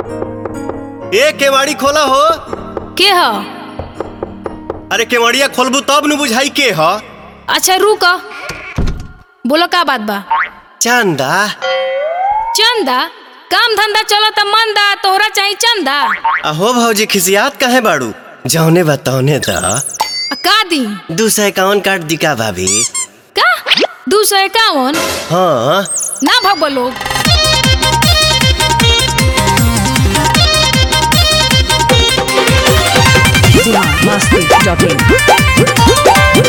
ए केवाड़ी खोला हो के ह अरे केवड़िया खोलबू तब न बुझाई के ह अच्छा रुक बोलो का बात बा चंदा चंदा काम धंधा चलो त मंदा तोहरा चाही चंदा अहो भौजी खिसियात काहे बाड़ू जौने बताओने द आ, का दी दू सौ इक्यावन काट दी का भाभी का दू सौ इक्यावन हाँ ना भग लोग Masti.in.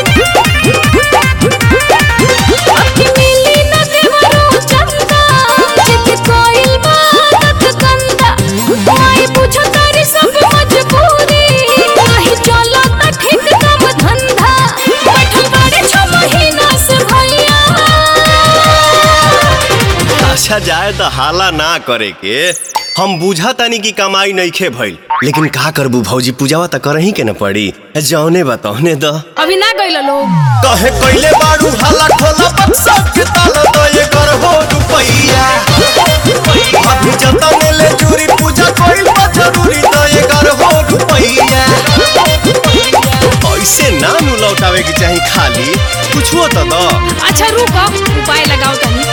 अच्छा जाए तो हाला ना करे के हम बुझा तानी की कमाई नइखे भइल लेकिन का करबू भौजी पूजावा त करही के न पड़ी जौने बताओने द अभी ना गइल लोग कहे कइले बाड़ू हाला खोला बक्सा के ताला तो ये कर हो रुपैया अभी जतने ले चूरी पूजा कोइल बा जरूरी तो ये कर हो रुपैया ऐसे ना नु लौटावे के चाही खाली कुछो तो द अच्छा रुक उपाय लगाओ तनी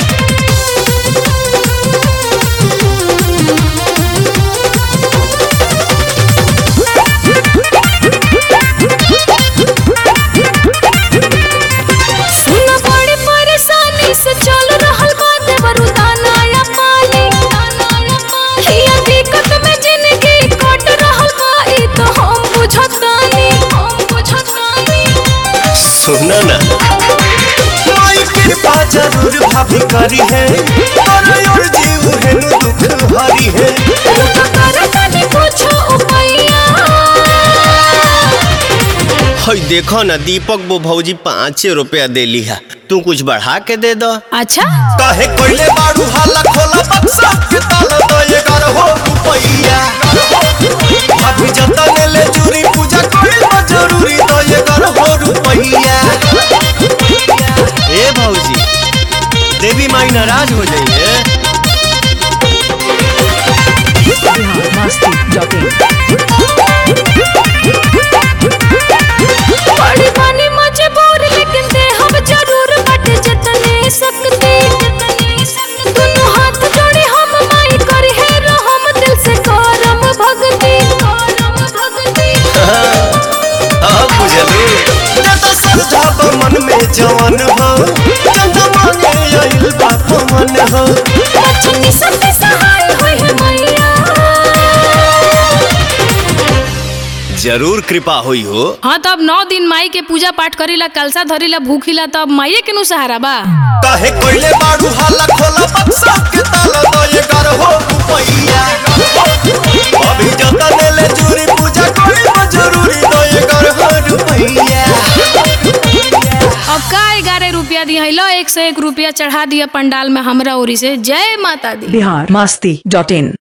सुन बड़ी परेशानी से चल रहल बा देवरु दाना या पानी हिया दिक्कत में जिंदगी कट रहल बा ई तो हम बुझतानी हम बुझतानी सुनो ना माई कृपा जरूर भाभी करी है और और जीव है नु दुख हरी है रुक कर तनी कुछ उपाया हई देखो ना दीपक वो भौजी पाँच रुपया देली है तू कुछ बढ़ा के दे दो अच्छा काहे कोइले बाड़ू हाला खोला बक्सा के ताला तो ये कर हो रुपैया अभी जतने ले चूरी पूजा कोइल बा जरूरी तो ये कर हो रुपैया ए भौजी देवी माई नाराज हो जाइए Masti.in. बड़ी बनी मजबूर लेकिन दे हम जरूर बट जतने सकते दोनों हाथ जोड़े हम माई करी है रहम दिल से करम भक्ति करम भक्ति अब बुझलू जत सरधाप मन में जवन हो चंदा मांगे आइल बाप मन हो बचनी सबके सहाय होई है मैया जरूर कृपा हुई हो हाँ तब नौ दिन माई के पूजा पाठ करीला कलसा धरीला भूखिला तब माइये के नु सहारा बा काहे कोइले बाड़ू हाला खोला बक्सा के ताला तो ये कर हो रुपैया अभी जतने ले चूरी पूजा कोई जरूरी तो ये कर हो रुपैया अब का ग्यारह रुपया दिया लो एक सौ एक रुपया चढ़ा दिया पंडाल में हमरा ओरी से जय माता दी Bihar Masti.in.